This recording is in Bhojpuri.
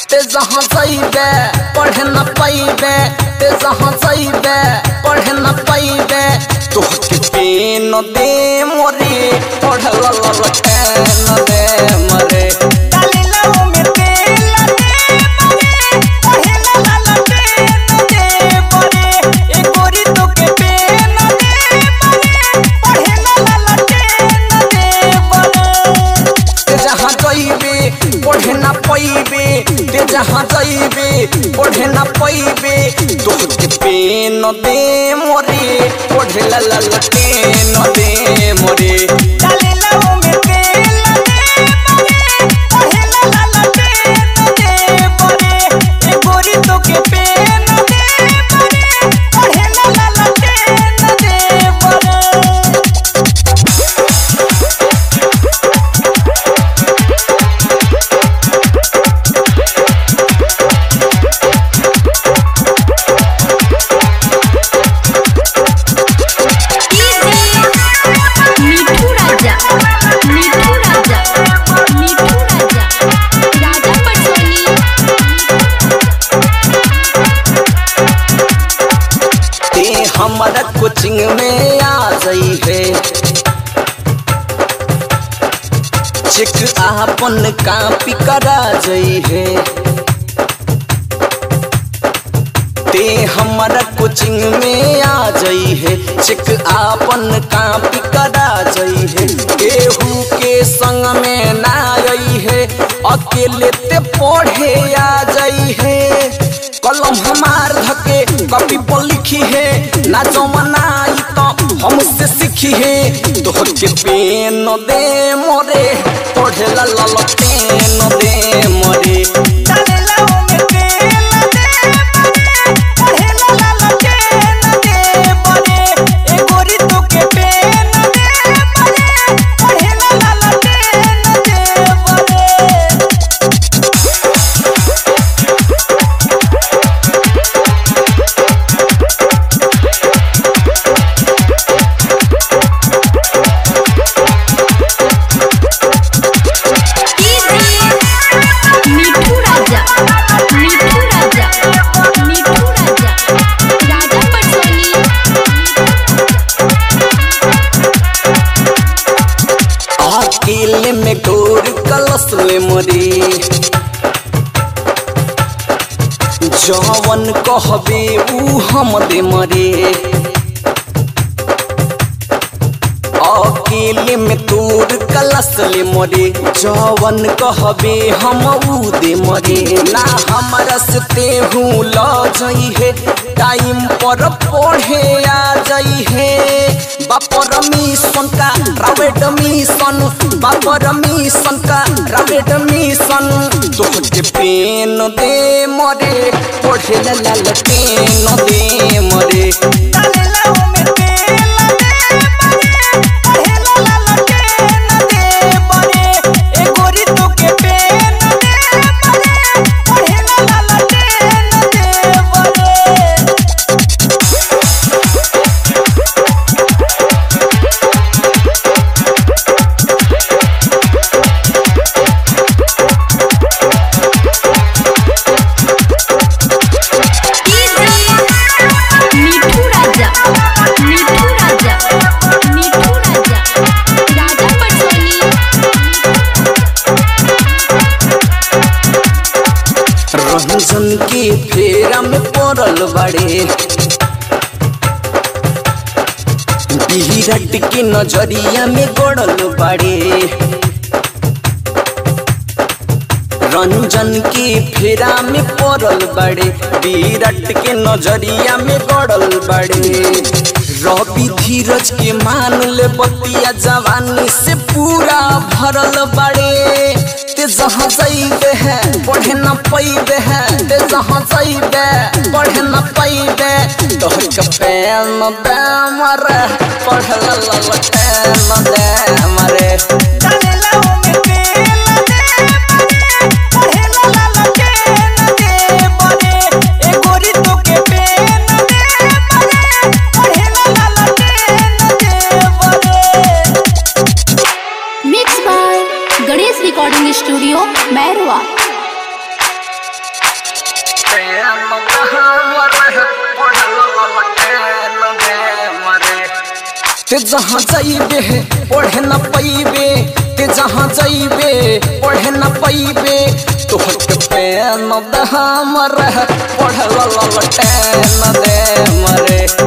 ते जहाँ जइबे पढ़े न पैबे ते जहाँ जइबे पढ़े न पैबे तोहके पेन दे मोरे पढ़ ल ल ल न दे मरे डालिला में तेल दे बरे पढ़ेला ला ला पेन दे बरे ए गोरी तो के पेन दे बरे पढ़ेला ला ला पेन दे बरे ते जहाँ जइबे पढ़े न पैबे ते जहाँ जइबे पढ़े न पैबे तोहके पेन दे मोरे पढ़े ल ल ल न दे मोरे डालिला में तेल दे बरे पढ़ेला ला ला पेन दे बरे ए गोरी तो के पेन दे बरे पढ़ेला ला ला पेन दे बरे मिठू राजा मिठू राजा मिठू राजा राजा पटोली ते हमारा कोचिंग में आ गई है चेक आपन कापी करा गई है ते हमारा कोचिंग में आ गई है चेक आपन कापी करा गई है केहू के संग में ना आई है अकेले ते पढ़े आ गई है कलम हमार धके कॉपी पर लिखी है ना जमनाई तो हमसे सीखी है तोहर के पेन दे मोरे पढ़े ला ला ला पेन दे मोरे डालिला में तेल दे बरे पढ़ेला ला ला पेन दे बरे ए गोरी तो के पेन दे बरे पढ़ेला ला ला पेन दे बरे मिठू राजा मिठू राजा मिठू राजा राजा पटोली अकेले में डोर कलश ले मरे जवन कहबे ऊ हम दे मरे अकेले में तोर कलश ले मरे जवन कहबे हम ऊ दे मरे ना हमरा से तेहू ल जई है टाइम पर पढ़े आ जई है बापर मिशन का प्राइवेट मिशन बापर मिशन का प्राइवेट मिशन तोहके पेन दे मरे पढ़े ला ला ला पेन दे मरे डालिला में तेल दे बरे पढ़ेला ला ला पेन दे बरे ए गोरी तो के पेन दे बरे पढ़ेला ला ला पेन दे बरे मिठू राजा मिठू राजा मिठू राजा राजा पटोली रंजन के फेरा में पड़ल बड़े विराट के नजरिया में गड़ल बड़े रंजन के फेरा में पड़ल बड़े विराट के नजरिया में गड़ल बड़े रवि धीरज के मान ले बतिया जवानी से पूरा भरल बड़े ते जहाँ जाइबे है पढ़े न पैबे है ते जहाँ जाइबे पढ़े न पैबे तोहर के पेन दे मरे पढ़ ल ल ल पेन दे मरे डालिला में तेल दे बरे पढ़ेला ला ला पेन दे बरे ए गोरी तो के पेन दे बरे पढ़ेला ला ला पेन दे बरे mix by Ganesh recording studio Mairwa ते जहाँ जाइबे पढ़े न पैबे ते जहाँ जाइबे पढ़े न पैबे तोहर के पेन दहा मरे पढ़ल ललटे न दे मरे